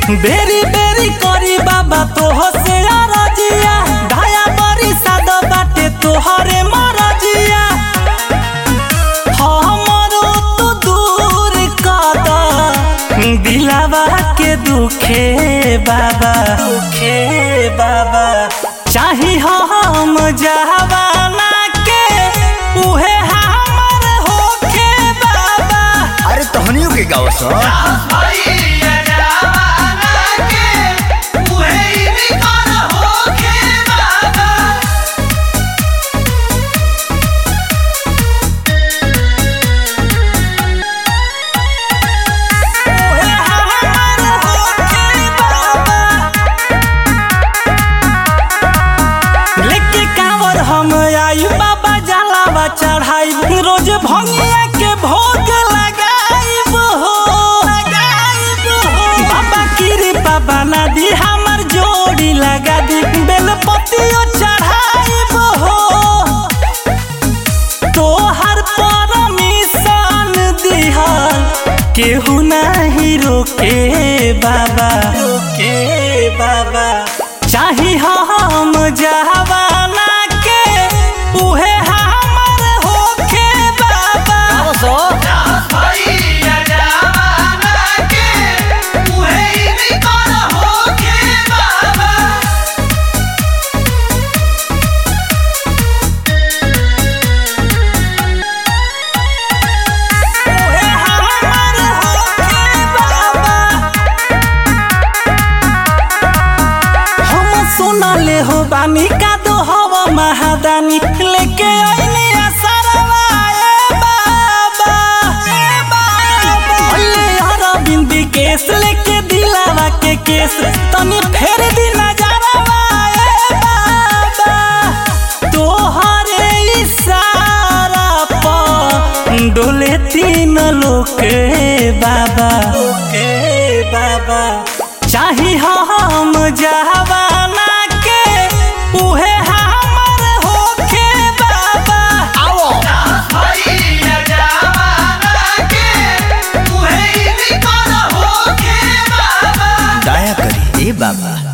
बेरी बेरी करी बाबा तोह से अरजिया दया बरी साद बाटे तोहरे मरजिया हमरो तो दूर कद दिलावा के दुखे बाबा दुखे बाबा चाही हम जवाना के उहे हमर होखे बाबा अरे तहनियों के गाँव सो उहे हमर होखे बाबा लेके कांवर हम आई बाबा जलावा चढ़ाई रोज भंगिया के भोग लगाइब हो लगाइब हो बाबा कृपा बना दी हमर जोड़ी लगा दी बेलपतियो चढ़ाइब हो तोहर परमिशन दिहल केहू नहीं रोके बाबा रोके बाबा चाही हम जवाना के उहे हमर होखे बाबा गाँव सो उहे हमर होखे बाबा हम सुनले हो बानी का दो हवा महादानी लेके आइने असरवा ए बाबा ए बाबा अल्ले अरविंद केस लेके दिलावा के केस तनी फेर दी नजरवा ए बाबा तोहरे इशारा पर डोले तीन लोके बाबा लोके बाबा चाही हम जवाना के उहे हमर होखे बाबा आओ दया करी ए बाबा